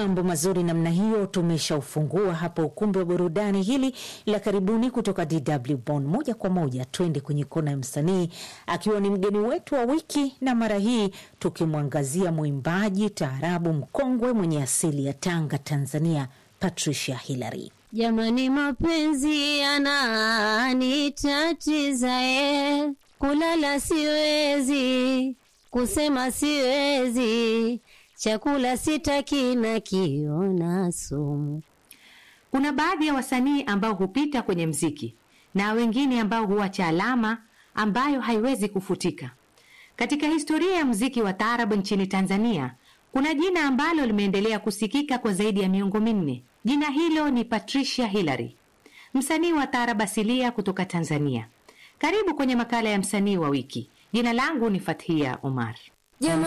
mambo mazuri namna hiyo tumeshaufungua hapa ukumbi wa burudani hili la karibuni kutoka DW Bonn. Moja kwa moja twende kwenye kona ya msanii akiwa ni mgeni wetu wa wiki, na mara hii tukimwangazia mwimbaji taarabu mkongwe mwenye asili ya Tanga, Tanzania, Patricia Hillary. Jamani, mapenzi yananitatiza e, kulala siwezi, kusema siwezi, chakula sitaki na kiona sumu. Kuna baadhi ya wasanii ambao hupita kwenye mziki na wengine ambao huacha alama ambayo haiwezi kufutika. Katika historia ya mziki wa taarabu nchini Tanzania, kuna jina ambalo limeendelea kusikika kwa zaidi ya miongo minne. Jina hilo ni Patricia Hillary, msanii wa taarabu asilia kutoka Tanzania. Karibu kwenye makala ya msanii wa wiki. Jina langu ni Fathia Omar.